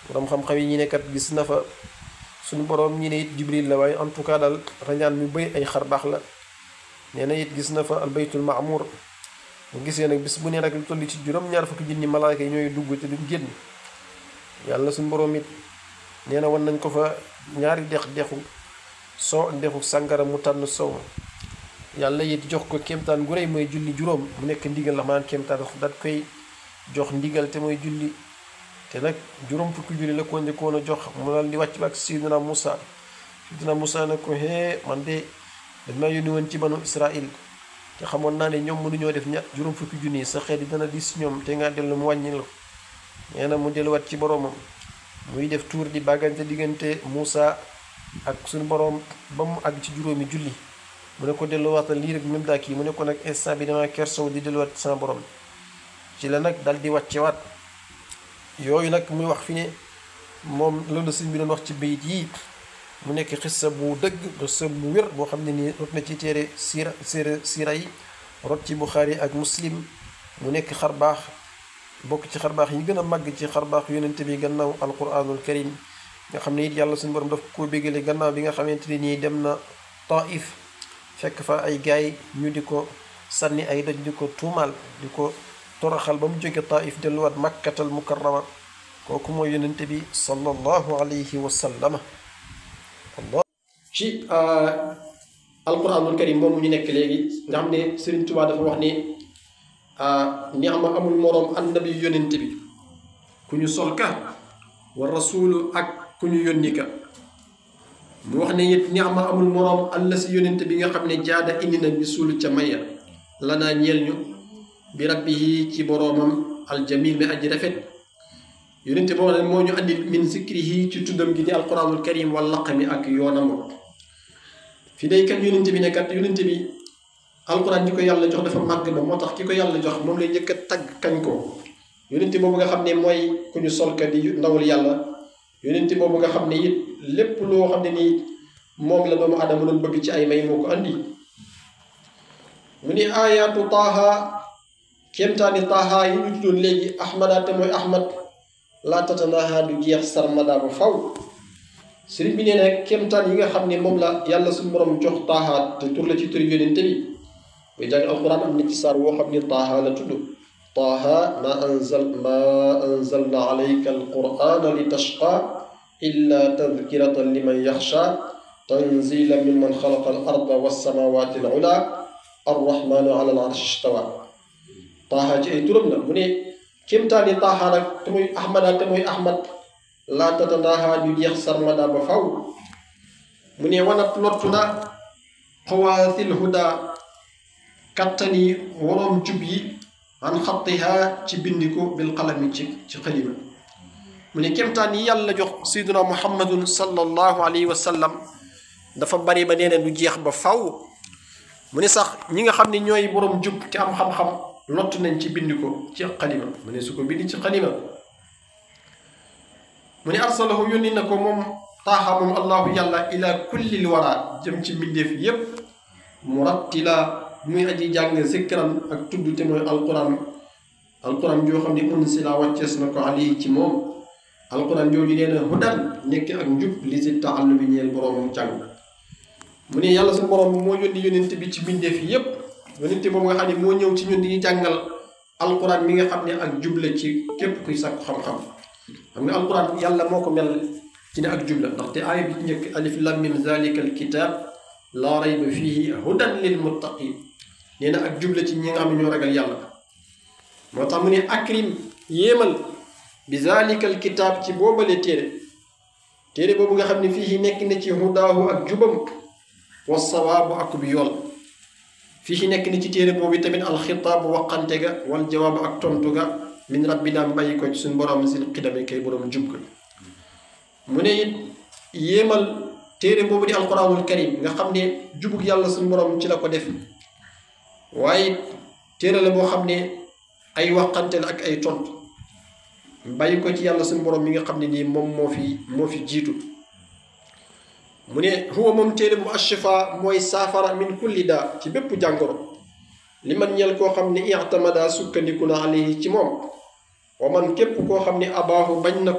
borom xam-xam yi ñi ne kat gis na fa suñu borom ñi ne it jibril la waaye en tout cas daal rañaan mi bëri ay xar baax la nee na it gis na fa albaytul maamur mu gisee nag bis bu ne rek lu toll ci juróom-ñaar fukki junni malaaka yi ñooy dugg te duñ génn yàlla suñu borom it nee na wan nañ ko fa ñaari dex dexu soo dexu sàngara mu tànn sow ma yàlla it jox ko kéemtaan gu rëy mooy julli juróom mu nekk ndigal la maanaam kéemtaan daat koy jox ndigal te mooy julli te nag juróom fukki julli la ko njëkkoon a jox mu daal di wàcc ba ak Sidina Moussa Sidina Moussa ne ko hee man de dañ maa yónni woon ci banu Israil te xamoon naa ne ñoom mënuñoo def ña juróom fukki junni sa xeet yi dana dis ñoom te nga dellu mu wàññi la nee na mu delluwaat ci boroomam muy def tuur di bàggante diggante Moussa ak suñu boroom ba mu àgg ci juróomi julli mu ne ko delluwaatal lii rek même daa kii mu ne ko nag instant bi dama kersow di delluwaat sama borom ci la nag dal di wàccewaat yooyu nag muy wax fi ne moom loolu sëñ bi doon wax ci bayit yii mu nekk xissa bu dëgg xissa bu wér boo xam ne nii rot na ci téere siira siira siira yi rot ci Buxaari ak Muslim mu nekk xar baax bokk ci xar baax yi gën a màgg ci xar baax yonente bi gannaaw alquranul karim nga xam ne it yàlla suñu borom daf ko bégale gannaaw bi nga xamante ne nii dem na Taif fekk fa ay gaay ñu di ko sànni ay doj di ko tuumaal di ko toroxal ba mu jóge Taif delluwaat makkatal mukarrama kooku mooy yonente bi sallallahu alayhi wa sallama allah ci alquranul karim moom ñu nekk léegi nga xam ne Sëriñ Tuubaa dafa wax ne ni ama amul moroom annabi yonente bi ku ñu sol ka wa rasulu ak ku ñu yónni ka mu wax ne it ni ama amul moroom alla si yonente bi nga xam ne jaada indi na bi suulu ca maya lanaa ñeel ñu bi rabbihi ci boroomam aljamil mi aji rafet yonente boo ne moo ñu andi min zikrihi ci tuddam gi di alquranul karim wal laqami ak yoonam fi day kat yonente bi ne kat yonente bi alquran ñi ko yàlla jox dafa màgg ba moo tax ki ko yàlla jox moom lay njëkk a tagg kañ ko yonente boobu nga xam ne mooy ku ñu solka di ndawul yàlla yonente boobu nga xam ne it lépp loo xam ne nii moom la doomu adama doon bëgg ci ay may moo ko andi mu ni ayaatu taaha kéemtaani taaha yi ñu tuddoon léegi ahmada te mooy ahmad laa tatanaha du jeex sarmada ba faw sëriñ bi nee na kéemtaan yi nga xam ne moom la yàlla suñu borom jox taaha te tur la ci tur yonente bi buy jàng alquran am na ci saar woo xam ne taaha la tudd taaha ma anzal ma anzalna alayka alqurana li tashqa illa tadkiratan liman yaxsha tanzila mimman xalaqa al arda wassamawati al ula arrahmanu ala al arshi istawa taaha ci ay turam la mu ne kéemtaani taaha nag te muy ahmada te muy ahmad laa tatanaaha du jeex sarmada ba faw mu ne wanat lottu na xawaasil huda kattani waroom jub yi an xattiha ci bindiko bil qalami ci ci xalima mu ne kéemtaan yi yàlla jox sayduna muhammadun sallallahu alayhi wa sallam dafa bari ba nee na du jeex ba faw mu ne sax ñi nga xam ne ñooy boroom jub te am xam-xam lott nañ ci bind ko ci xalima mu ne su ko bind ci xalima mu ne arsalahu yónni na ko moom taaxa moom allahu yàlla ila kullil wara jëm ci mbindeef yépp murattila muy aji jàng zikran ak tudd te mooy alquran alquran joo xam ne unsila wàccees na ko alayhi ci moom alquran jooju nee na hudan nekk ak njub li si taallu bi ñeel boroomam jàng mu ne yàlla su borom moo yónni yónente bi ci mbindeef yépp yónente boobu nga xam ne moo ñëw ci ñun di ñu jàngal alquran mi nga xam ne ak jub la ci képp kuy sàkku xam-xam xam nga alquran yàlla moo ko mel ci ne ak jub la ndaxte aaya bi ci njëkk alif lam mim zalika alkitab laa rayba fihi hudan lil muttaqin nee na ak jub la ci ñi nga xam ne ñoo ragal yàlla moo tax mu ne akrim yéemal bi zalika alkitab ci boobale téere téere boobu nga xam ne fii nekk na ci hudaahu ak jubam wa sawaabu ak bi yool fii nekk na ci téere boobu tamit alxitaabu waqante ga wal jawaabu ak tontu ga min rabbina bàyyi ko ci suñ borom sil xidami kay borom jub ga mu ne it yéemal téere boobu di alquranul karim nga xam ne jubug yàlla suñ borom ci la ko def waaye téere la boo xam ne ay waqante la ak ay tontu bàyyi ko ci yàlla suñ borom mi nga xam ne nii moom moo fi moo fi jiitu mu ne huwa moom téere bu ashifa mooy saafara min kulli daa ci bépp jàngoro li man ñel koo xam ne i'tamada sukkandiku na alayhi ci moom wa man képp koo xam ne abaahu bañ na